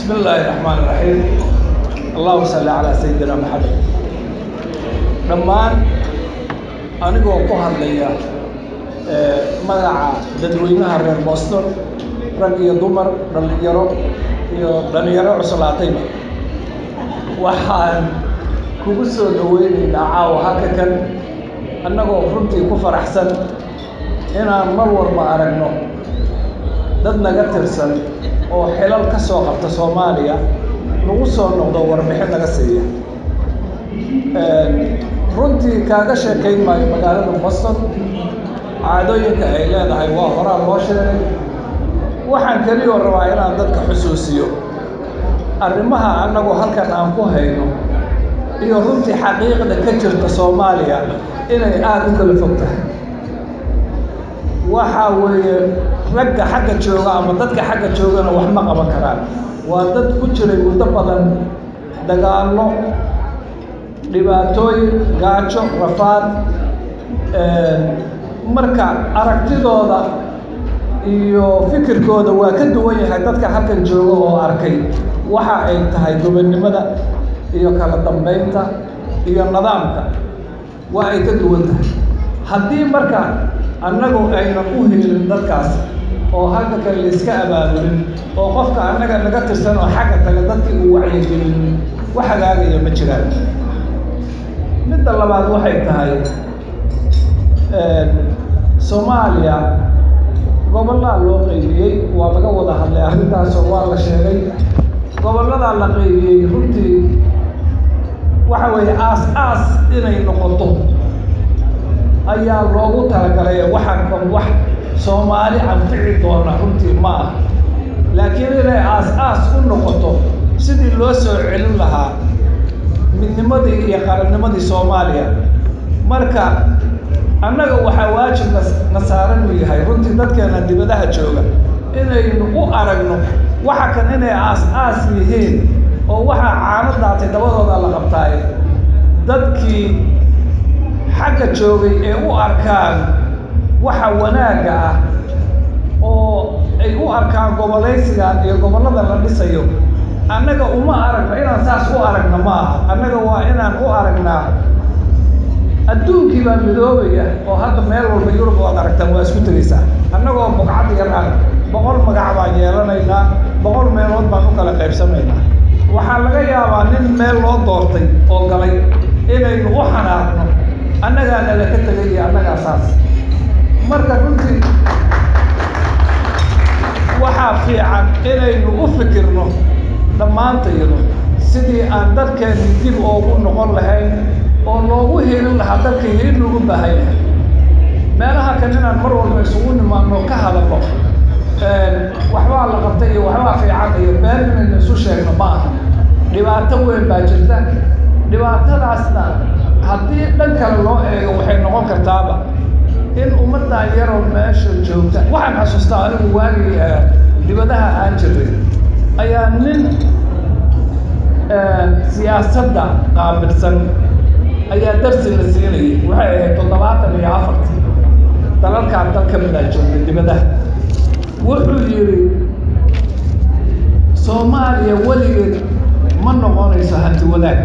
بسم الله الرحمن الرحيم اللهم صل على سيدنا محمد dhammaan anigoo ku hadlaya magaca dadweynaha reer boston rag iyo dumar dhallinyaro iyo dhallinyaro cuslaatayba waxaan kugu soo dhaweynaynaa caawa halka kan annagoo runtii ku faraxsan inaan mar walba aragno dad naga tirsan oo xilal ka soo qabta soomaaliya nagu soo noqdo warbixin naga siiya runtii kaaga sheekayn maayo magaalada boston caadooyinka ay leedahay waa horaa loo sheegay waxaan keliyoo rabaa inaan dadka xusuusiyo arrimaha annagu halkan aan ku hayno iyo runtii xaqiiqda ka jirta soomaaliya inay aada u kala fog tahay waxaa weeye ragga xagga jooga ama dadka xagga joogana wax ma qaban karaan waa dad ku jiray muddo badan dagaallo dhibaatooyin gaajo rafaad marka aragtidooda iyo fikirkooda waa ka duwan yahay dadka halkan jooga oo arkay waxa ay tahay gobonnimada iyo kala dambaynta iyo nidaamka waa ay ka duwan tahay haddii marka annagu aynan u helin dadkaas oo halka kale layska abaabulin oo qofka annaga naga tirsan oo xagga taga dadkii uu wacyigelin wax hagaagaya ma jiraan midda labaad waxay tahay soomaaliya gobollaa loo qaybiyey waa laga wada hadlay arrintaasoo waa la sheegay gobolladaa la qaybiyey runtii waxa weeye aas aas inay noqoto ayaa loogu talagalay waxaan kan wax soomaali anfici doona runtii ma ah laakiin inay aas aas u noqoto sidii loo soo celin lahaa midnimadii iyo qarannimadii soomaaliya marka annaga waxaa waajib na na saaran u yahay runtii dadkeena dibadaha jooga inaynu u aragno waxa kan inay aas aas yihiin oo waxaa caano daatay dabadooda la qabtaaye dadkii xagga joogay ee u arkaan waxa wanaagga ah oo ay u arkaan gobolaysigan iyo gobollada la dhisayo annaga uma aragno inaan saas u aragna ma aha annaga waa inaan u aragnaa adduunkii baa midoobaya oo hadda meel walba yurub waad aragtaan waa isku tegaysaa annagoo bugcad yar ah boqol magac baan yeelanaynaa boqol meelood baan u kala qaybsanaynaa waxaa laga yaabaa nin meel loo doortay oo galay inaynu u xanaaqno annagaa nala ka tegay iyo annagaa saas marka runtii waxaa fiican inaynu u fikirno dhammaantaydu sidii aan dadkeenni dib oogu noqon lahayn oo loogu helin lahaa dalkayga in lagu baahan yahay meelaha kan inaan mar walba isugu nimaadno ka hadalno waxbaa la qabtay iyo waxbaa fiican iyo been inaynu isu sheegno ma aha dhibaato weyn baa jirta dhibaatadaasna haddii dhan kale loo eego waxay noqon kartaaba in ummaddan yaroo meesha joogta waxaan xasuustaa anigu waagii dibadaha aan jiray ayaa nin siyaasadda qaabilsan ayaa darsi la siinayay waxay ahayd toddobaatan iyo afartii dalalkaan dal ka midaa joogta dibadaha wuxuu yidhi soomaaliya weligeed ma noqonayso hanti wadaag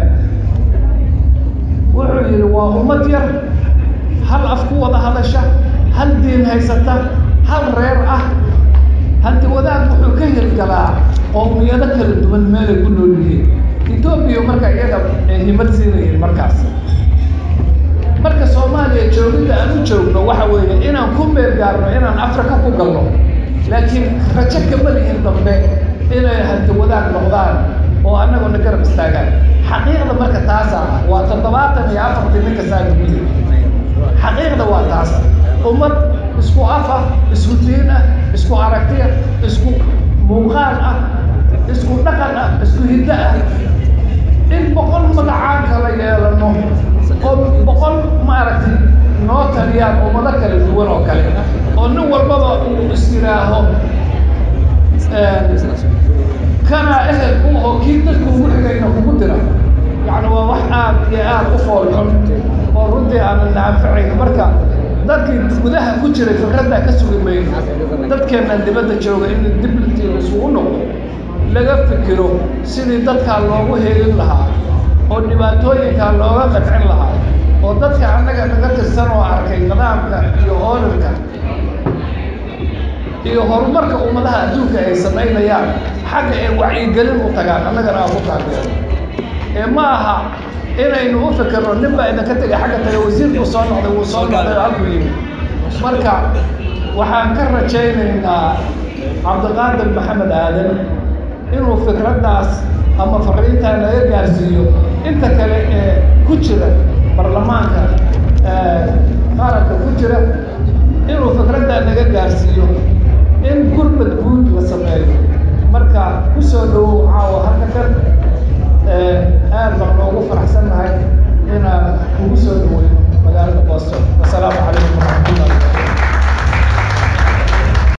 wuxuu yidhi waa ummad yar hal af ku wada hadasha hal diin haysata hal reer ah hanti wadaag wuxuu ka hirgalaa qowmiyado kala duwan meelay ku nool yihiin etoobiya marka iyaga ay himad siinayeen markaas marka soomaaliya joogidda aan u joogno waxa weeye inaan ku meel gaarno inaan afrika ku galno laakiin rajo kama lihin dambe inay hanti wadaag noqdaan oo annaguna garab istaagaan xaqiiqda marka taasa ah waa toddobaatan iyo afartii ninka saa lagu yiri xaqiiqda waa taas ummad isku af ah isku diin ah isku aragtiya isku muuqaal ah isku dhaqan ah isku hiddo ah in boqol magacaan kala yeelano oo boqol maaragtay noo taliyaan ummado kala duwan oo kale oo nin walbaba uu is yidhaaho kana ehel u oo kii dadku ugu xigayna kugu dira yacni waa wax aad iyo aad u foolxun oo runtii aanan naaficayn marka dadkii gudaha ku jiray fikraddaa ka sugi mayno dadkeennan dibadda jooga in dib isugu noqdo laga fikiro sidii dadkaa loogu helin lahaa oo dhibaatooyinkaa looga qadcin lahaa oo dadka annaga naga tirsan oo arkay nidaamka iyo oorirka iyo horumarka ummadaha adduunka ay samaynayaan xagga ay wacyigelin u tagaan annagana aan ku taageero ee ma aha inaynu u fikirno nin baa idinka tegay xagga taga wasiirkuu soo noqday wuu soo noqday oo halkuu yimid marka waxaan ka rajaynaynaa cabdiqaadir maxamed aadan inuu fikraddaas ama fariintaa naga gaarsiiyo inta kale ee ku jira baarlamaanka qaranka ku jira inuu fikraddaa naga gaarsiiyo in